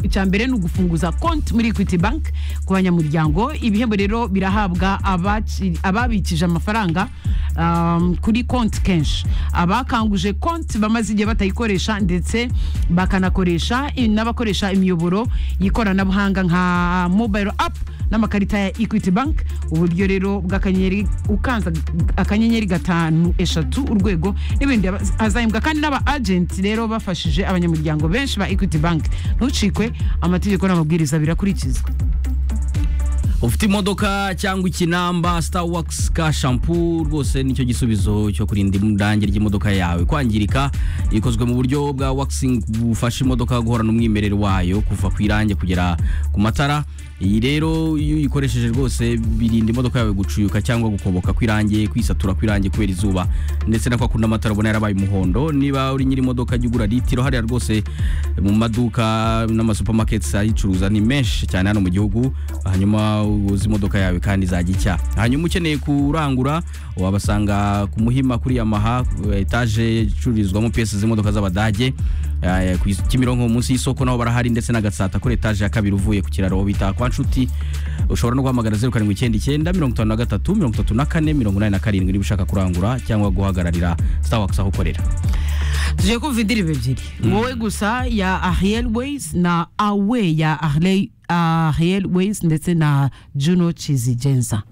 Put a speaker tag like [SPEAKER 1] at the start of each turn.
[SPEAKER 1] icya mbere ni ugufunguza konti muri equity bank ku banyamuryango ibihembo rero birahabwa abaci- ababikije amafaranga um, kuri konti kenshi abakanguje konti bamaze igihe batayikoresha ndetse bakanakoresha i- n'abakoresha imiyoboro y'ikoranabuhanga nka mobile app n'amakarita ya equity bank uburyo rero bw'akanyenyeri ukanza akanyenyeri gatanu eshatu urwego n'ibindi Aba- hazahembwa kandi n'aba agenti rero bafashije abanyamuryango benshi ba equity bank ntucikwe amategeko n'amabwiriza birakurikizwa
[SPEAKER 2] ufite imodoka cyangwa ikinamba starwax ka shampoo rwose nicyo gisubizo cyo kurinda irangi ry'imodoka yawe kwangirika ikozwe mu buryo bwa waxing bufasha imodoka guhorana umwimerere wayo kuva ku irangi kugera ku matara iyi rero iyo uyikoresheje rwose birinda imodoka yawe gucuyuka cyangwa gukoboka kw'irangi kwisatura kw'irangi kubera izuba ndetse na kwa kundi amatara ubona yarabaye umuhondo niba uri nyiri imodoka jya ugura litiro hariya rwose mu maduka n'amasupamaketi ayicuruza ni menshi cyane hano mu gihugu hanyuma uzi imodoka yawe kandi izajya icya hanyuma ukeneye kurangura wabasanga ku muhima kuri yamaha etaje icururizwamo piyesi z'imodoka z'abadage eh, ku is- kimironko munsi y'isoko naho barahari ndetse na gatsata kuri etaje ya kabiri uvuye ku kiraro bita kwa nshuti ushobora no guhamagara zeru karindwi icyenda icyenda mirongo itanu na gatatu mirongo itatu na kane mirongo inani na karindwi niba ushaka kurangura cyangwa guhagararira starwax aho ukorera
[SPEAKER 1] tuje kumva indirimbo ebyiri wowe gusa ya ariel ways na awe ya ariel ways ndetse na juno chizigenza